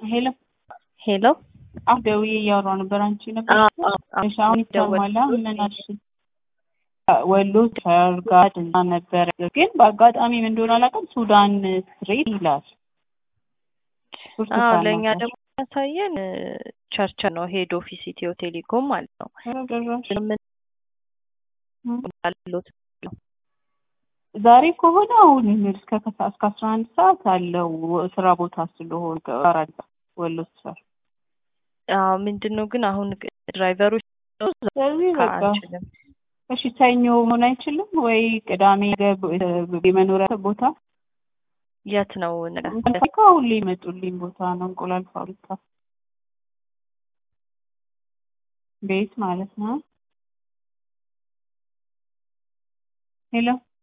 ሄሎ ሄሎ አሁን ደውዬ እያወራሁ ነበር። አንቺ ነበር እሺ፣ አሁን ይሰማል። ምን አልሽ? ወሎ ሰርጋ ድና ነበረ፣ ግን በአጋጣሚ ምን እንደሆነ አላውቅም። ሱዳን ስትሬት ይላል። አዎ ለእኛ ደግሞ ያሳየን ቸርች ነው፣ ሄድ ኦፊስ ኢትዮ ቴሌኮም ማለት ነው። ዛሬ ከሆነ አሁን እስከ ከሰዓት እስከ አስራ አንድ ሰዓት አለው ስራ ቦታ ስለሆነ አራዳ ወሎ ሰር አዎ ምንድን ነው ግን አሁን ድራይቨሮች ስለዚህ በቃ አንችልም። እሺ ሰኞ መሆን አይችልም ወይ ቅዳሜ የመኖሪያ ቦታ የት ነው ፋብሪካ ሁሌ ይመጡልኝ ቦታ ነው እንቁላል ፋብሪካ ቤት ማለት ነው ሄሎ